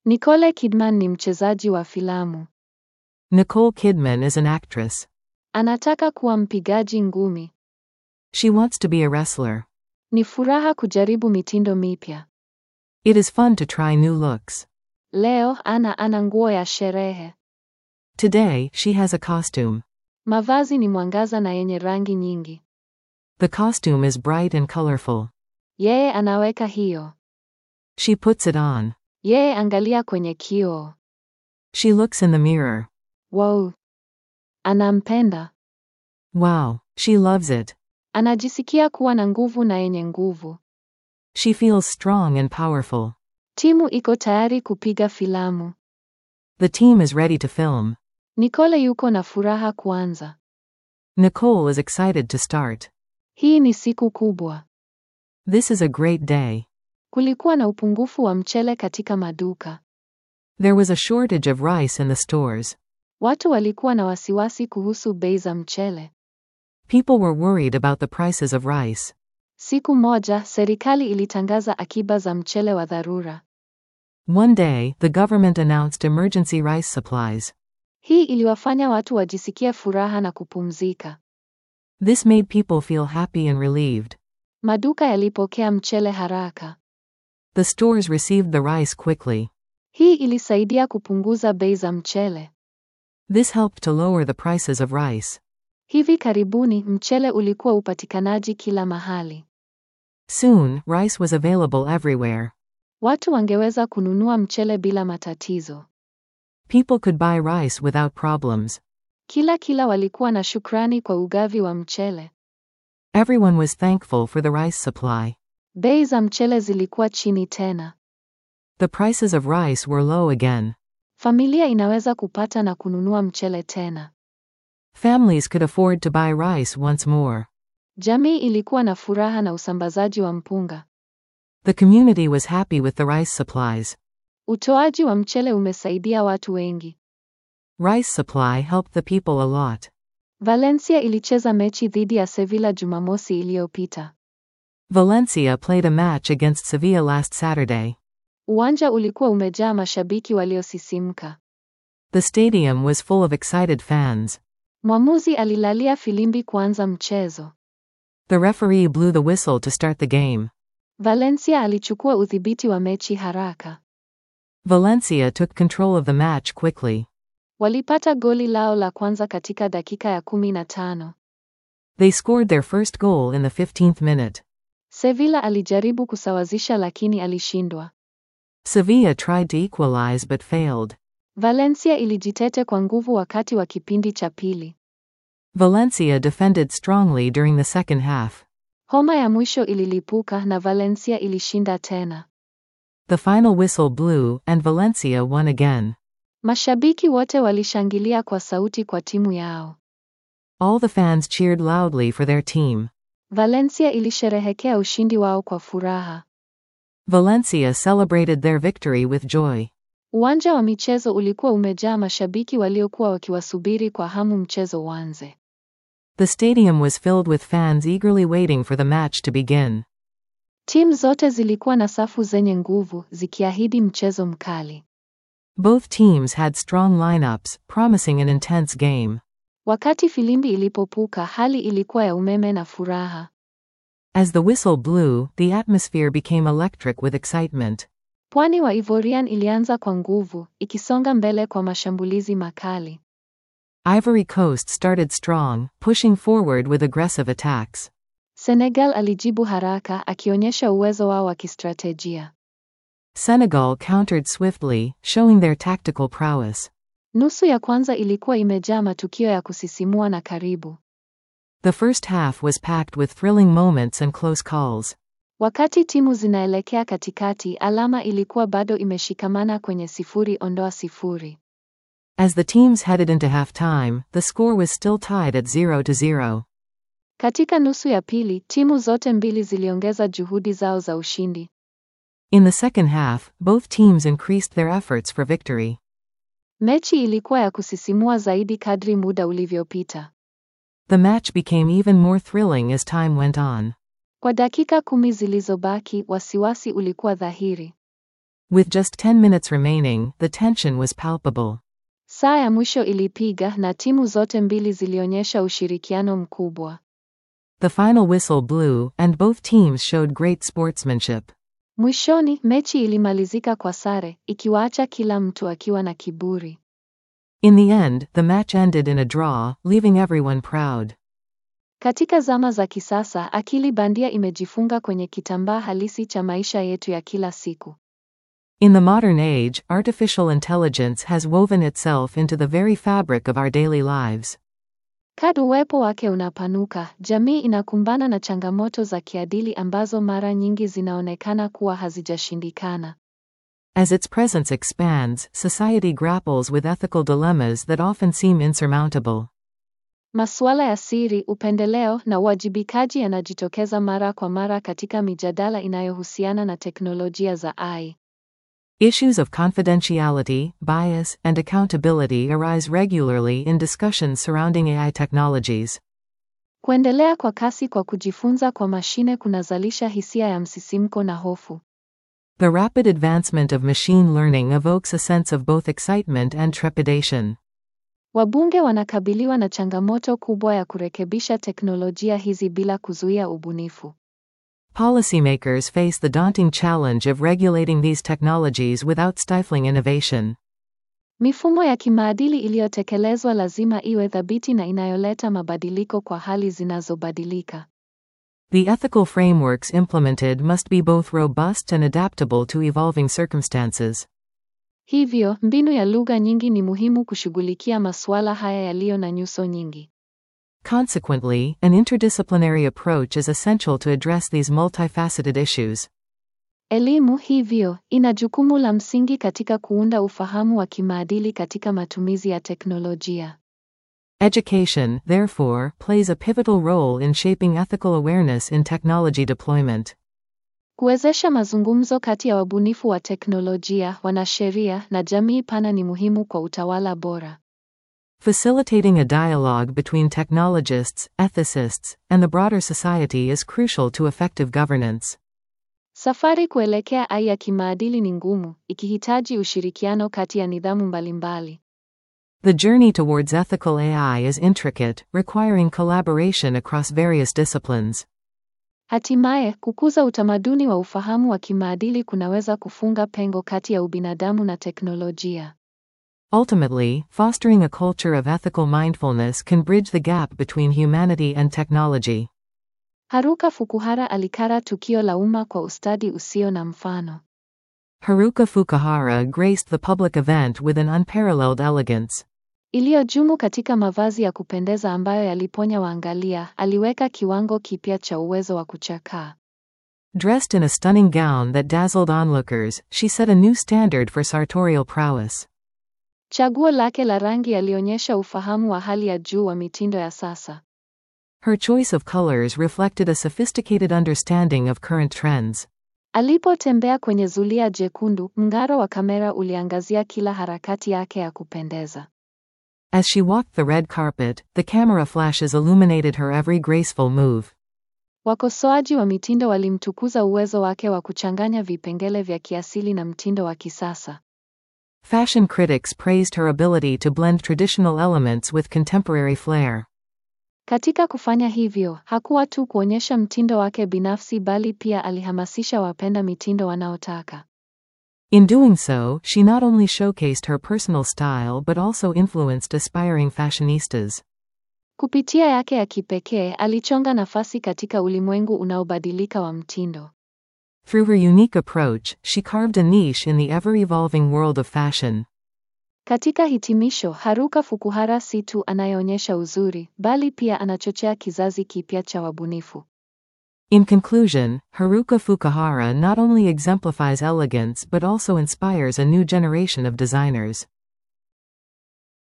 Nicole Kidman ni mchezaji wa filamu. Nicole Kidman is an actress. Anataka kuwa mpigaji ngumi. She wants to be a wrestler. Ni furaha kujaribu mitindo mipya. It is fun to try new looks. Leo Ana ana nguo ya sherehe. Today, she has a costume. Mavazi ni mwangaza na yenye rangi nyingi. The costume is bright and colorful. Yeye anaweka hiyo. She puts it on. Yeye angalia kwenye kioo. She looks in the mirror. Wow. Anampenda. Wow, she loves it. Anajisikia kuwa na nguvu na yenye nguvu. She feels strong and powerful. Timu iko tayari kupiga filamu. The team is ready to film. Nicole yuko na furaha kuanza. Nicole is excited to start. Hii ni siku kubwa. This is a great day. Kulikuwa na upungufu wa mchele katika maduka. There was a shortage of rice in the stores. Watu walikuwa na wasiwasi kuhusu bei za mchele. People were worried about the prices of rice. Siku moja, serikali ilitangaza akiba za mchele wa dharura. One day, the government announced emergency rice supplies. Hii iliwafanya watu wajisikie furaha na kupumzika. This made people feel happy and relieved. Maduka yalipokea mchele haraka. The stores received the rice quickly. Hii ilisaidia kupunguza bei za mchele. This helped to lower the prices of rice. Hivi karibuni mchele ulikuwa upatikanaji kila mahali. Soon, rice was available everywhere. Watu wangeweza kununua mchele bila matatizo. People could buy rice without problems. Kila kila walikuwa na shukrani kwa ugavi wa mchele. Everyone was thankful for the rice supply. Bei za mchele zilikuwa chini tena. The prices of rice were low again. Familia inaweza kupata na kununua mchele tena. Families could afford to buy rice once more. Jamii ilikuwa na furaha na usambazaji wa mpunga. The community was happy with the rice supplies. Utoaji wa mchele umesaidia watu wengi. Rice supply helped the people a lot. Valencia ilicheza mechi dhidi ya Sevilla Jumamosi iliyopita. Valencia played a match against Sevilla last Saturday. Uwanja ulikuwa umejaa mashabiki waliosisimka. The stadium was full of excited fans. Mwamuzi alilalia filimbi kuanza mchezo. The referee blew the whistle to start the game. Valencia alichukua udhibiti wa mechi haraka. Valencia took control of the match quickly. Walipata goli lao la kwanza katika dakika ya kumi na tano. They scored their first goal in the 15th minute. Sevilla alijaribu kusawazisha lakini alishindwa. Sevilla tried to equalize but failed. Valencia ilijitete kwa nguvu wakati wa kipindi cha pili. Valencia defended strongly during the second half. Homa ya mwisho ililipuka na Valencia ilishinda tena. The final whistle blew, and Valencia won again. Mashabiki wote walishangilia kwa sauti kwa timu yao. All the fans cheered loudly for their team. Valencia ilisherehekea ushindi wao kwa furaha. Valencia celebrated their victory with joy. Uwanja wa michezo ulikuwa umejaa mashabiki waliokuwa wakiwasubiri kwa hamu mchezo uanze. The stadium was filled with fans eagerly waiting for the match to begin. Timu zote zilikuwa na safu zenye nguvu, zikiahidi mchezo mkali. Both teams had strong lineups, promising an intense game. Wakati filimbi ilipopuka, hali ilikuwa ya umeme na furaha. As the whistle blew, the atmosphere became electric with excitement. Pwani wa Ivorian ilianza kwa nguvu, ikisonga mbele kwa mashambulizi makali. Ivory Coast started strong, pushing forward with aggressive attacks. Senegal alijibu haraka, akionyesha uwezo wao wa kistratejia. Senegal countered swiftly, showing their tactical prowess. Nusu ya kwanza ilikuwa imejaa matukio ya kusisimua na karibu. The first half was packed with thrilling moments and close calls. Wakati timu zinaelekea katikati, alama ilikuwa bado imeshikamana kwenye sifuri ondoa sifuri. As the teams headed into halftime, the score was still tied at 0 to 0. Katika nusu ya pili, timu zote mbili ziliongeza juhudi zao za ushindi. In the second half, both teams increased their efforts for victory. Mechi ilikuwa ya kusisimua zaidi kadri muda ulivyopita. The match became even more thrilling as time went on. Kwa dakika kumi zilizobaki, wasiwasi ulikuwa dhahiri. With just 10 minutes remaining, the tension was palpable. Saa ya mwisho ilipiga na timu zote mbili zilionyesha ushirikiano mkubwa. The final whistle blew, and both teams showed great sportsmanship. Mwishoni, mechi ilimalizika kwa sare, ikiwaacha kila mtu akiwa na kiburi. In the end, the match ended in a draw, leaving everyone proud. Katika zama za kisasa, akili bandia imejifunga kwenye kitambaa halisi cha maisha yetu ya kila siku. In the modern age, artificial intelligence has woven itself into the very fabric of our daily lives. Kadri uwepo wake unapanuka, jamii inakumbana na changamoto za kiadili ambazo mara nyingi zinaonekana kuwa hazijashindikana. As its presence expands, society grapples with ethical dilemmas that often seem insurmountable. Masuala ya siri, upendeleo na uwajibikaji yanajitokeza mara kwa mara katika mijadala inayohusiana na teknolojia za AI. Issues of confidentiality, bias, and accountability arise regularly in discussions surrounding AI technologies. Kuendelea kwa kasi kwa kujifunza kwa mashine kunazalisha hisia ya msisimko na hofu. The rapid advancement of machine learning evokes a sense of both excitement and trepidation. Wabunge wanakabiliwa na changamoto kubwa ya kurekebisha teknolojia hizi bila kuzuia ubunifu. Policymakers face the daunting challenge of regulating these technologies without stifling innovation. Mifumo ya kimaadili iliyotekelezwa lazima iwe thabiti na inayoleta mabadiliko kwa hali zinazobadilika. The ethical frameworks implemented must be both robust and adaptable to evolving circumstances. Hivyo, mbinu ya lugha nyingi ni muhimu kushughulikia masuala haya yaliyo na nyuso nyingi. Consequently, an interdisciplinary approach is essential to address these multifaceted issues. Elimu hivyo ina jukumu la msingi katika kuunda ufahamu wa kimaadili katika matumizi ya teknolojia. Education, therefore, plays a pivotal role in shaping ethical awareness in technology deployment. Kuwezesha mazungumzo kati ya wabunifu wa teknolojia, wanasheria na jamii pana ni muhimu kwa utawala bora. Facilitating a dialogue between technologists, ethicists, and the broader society is crucial to effective governance. Safari kuelekea AI ya kimaadili ni ngumu, ikihitaji ushirikiano kati ya nidhamu mbalimbali. The journey towards ethical AI is intricate, requiring collaboration across various disciplines. Hatimaye, kukuza utamaduni wa ufahamu wa kimaadili kunaweza kufunga pengo kati ya ubinadamu na teknolojia. Ultimately, fostering a culture of ethical mindfulness can bridge the gap between humanity and technology. Haruka Fukuhara alikara tukio la umma kwa ustadi usio na mfano. Haruka Fukuhara graced the public event with an unparalleled elegance. Iliyojumu katika mavazi ya kupendeza ambayo yaliponya waangalia, aliweka kiwango kipya cha uwezo wa kuchakaa. Dressed in a stunning gown that dazzled onlookers, she set a new standard for sartorial prowess. Chaguo lake la rangi yalionyesha ufahamu wa hali ya juu wa mitindo ya sasa. Her choice of colors reflected a sophisticated understanding of current trends. Alipotembea kwenye zulia jekundu, mng'aro wa kamera uliangazia kila harakati yake ya kupendeza. As she walked the red carpet, the camera flashes illuminated her every graceful move. Wakosoaji wa mitindo walimtukuza uwezo wake wa kuchanganya vipengele vya kiasili na mtindo wa kisasa. Fashion critics praised her ability to blend traditional elements with contemporary flair. Katika kufanya hivyo, hakuwa tu kuonyesha mtindo wake binafsi bali pia alihamasisha wapenda mitindo wanaotaka. In doing so, she not only showcased her personal style but also influenced aspiring fashionistas. Kupitia yake ya kipekee, alichonga nafasi katika ulimwengu unaobadilika wa mtindo. Through her unique approach, she carved a niche in the ever evolving world of fashion. Katika hitimisho, Haruka Fukuhara si tu anayeonyesha uzuri, bali pia anachochea kizazi kipya cha wabunifu. In conclusion, Haruka Fukuhara not only exemplifies elegance but also inspires a new generation of designers.